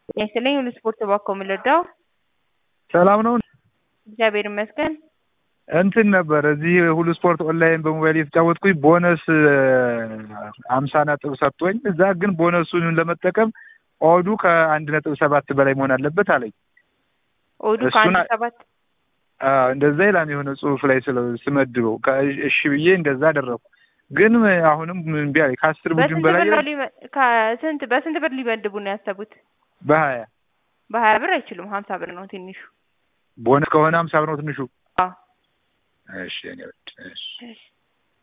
ይስጥልኝ ሁሉ ስፖርት እባክዎ ምን ልርዳው? ሰላም ነው። እግዚአብሔር ይመስገን። እንትን ነበር እዚህ ሁሉ ስፖርት ኦንላይን በሞባይል የተጫወትኩኝ ቦነስ አምሳ ነጥብ ሰጥቶኝ እዛ ግን ቦነሱን ለመጠቀም ኦዱ ከአንድ ነጥብ ሰባት በላይ መሆን አለበት አለኝ። ኦዱ እሱን ከአንድ አ- ሰባት አዎ፣ እንደዛ ይላል የሆነ ጽሁፍ ላይ ስለ ስመድበው ከ- እሺ ብዬ እንደዛ አደረኩ። ግን አሁንም እምቢ አለኝ። ከአስር ቡድን በስንት በላይ ብር ነው ሊመ- ከስንት በስንት ብር ሊመድቡ ነው ያሰቡት? በሀያ በሀያ ብር አይችሉም። ሀምሳ ብር ነው ትንሹ። ቦነስ ከሆነ ሀምሳ ብር ነው ትንሹ። አዎ እሺ እኔ ወድ እሺ እሺ